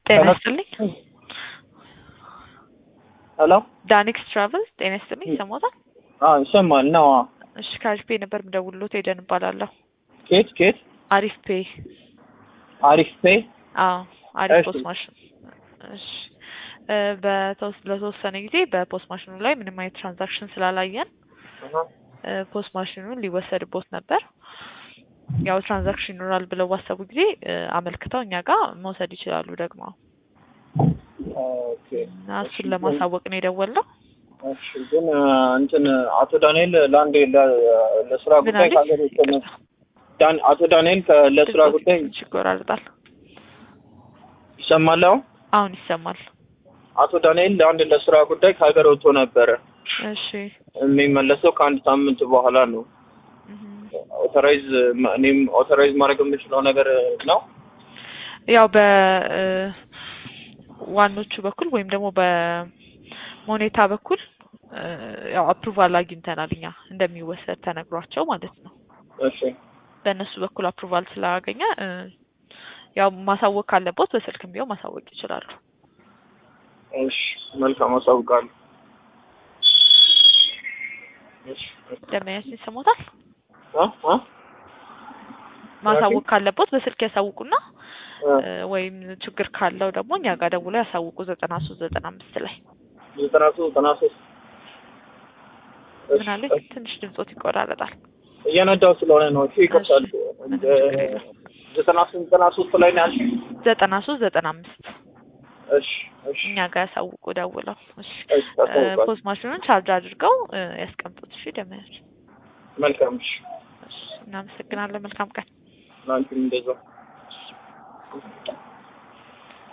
ጤና ይስጥልኝ። ሄሎ ዳኒክስ ትራቭል ጤና ይስጥልኝ። ይሰማታል? አዎ ይሰማል ነው። አዎ እሺ ከአሪፍ ፔ ነበር የምደውልሎት ሄደን እባላለሁ። ኬት ኬት አሪፍ ፔ አሪፍ ፔ አዎ አሪፍ እሺ። ፖስት ማሽን እሺ እ በተወስ ለተወሰነ ጊዜ በፖስት ማሽኑ ላይ ምንም አይነት ትራንዛክሽን ስላላየን እ ፖስት ማሽኑን ሊወሰድቦት ነበር። ያው ትራንዛክሽን ይኖራል ብለው ባሰቡ ጊዜ እ አመልክተው እኛ ጋር መውሰድ ይችላሉ ደግሞ ኦኬ እና እሱን ለማሳወቅ ነው የደወልነው። እሺ ግን እ እንትን አቶ ዳንኤል ለአንድ ለ- ለስራ ምን ጉዳይ አለኝ? ከሀገር ውጭ ነው። ዳን አቶ ዳንኤል ከ- ለስራ ድምፆት ጉዳይ ትንሽ ይቆራርጣል። ይሰማል። አሁን አሁን ይሰማል። አቶ ዳንኤል ለአንድ ለስራ ጉዳይ ከሀገር ወጥቶ ነበረ። እሺ የሚመለሰው ከአንድ ሳምንት በኋላ ነው። እህም። ኦቶራይዝ እኔም ኦቶራይዝ ማድረግ የምችለው ነገር ነው። ያው በ እ ዋኖቹ በኩል ወይም ደግሞ በሞኔታ በኩል እ ያው አፕሩቫል አግኝተናል እኛ እንደሚወሰድ ተነግሯቸው ማለት ነው። እሺ በእነሱ በኩል አፕሩቫል ስላገኘ እ ያው ማሳወቅ ካለቦት በስልክም ቢሆን ማሳወቅ ይችላሉ። እሺ መልካም አሳውቃለሁ። እሺ ደመያችን ይሰሙታል። አ አ ማሳወቅ ካለቦት በስልክ ያሳውቁና አ እ ወይም ችግር ካለው ደግሞ እኛ ጋር ደውለው ያሳውቁ ዘጠና ሶስት ዘጠና አምስት ላይ ዘጠና ሶስት ዘጠና ሶስት ምን አለኝ ትንሽ ድምጾት ይቆራረጣል። እየነዳው ስለሆነ ነው። እሺ ይከብዳል። ምንም ችግር የለም። ዘጠና ሶስት ዘጠና ሶስት ላይ ነው ያልሽኝ? ዘጠና ሶስት ዘጠና አምስት እሺ እሺ እኛ ጋር ያሳውቁ ደውለው። እሺ እሺ ታሳውቃለሁ። ፖስት ማሽኑን ቻርጅ አድርገው እ ያስቀምጡት። እሺ ደመያች መልካም እሺ እናመሰግናለን። መልካም ቀን። ለአንቺም እንደዛው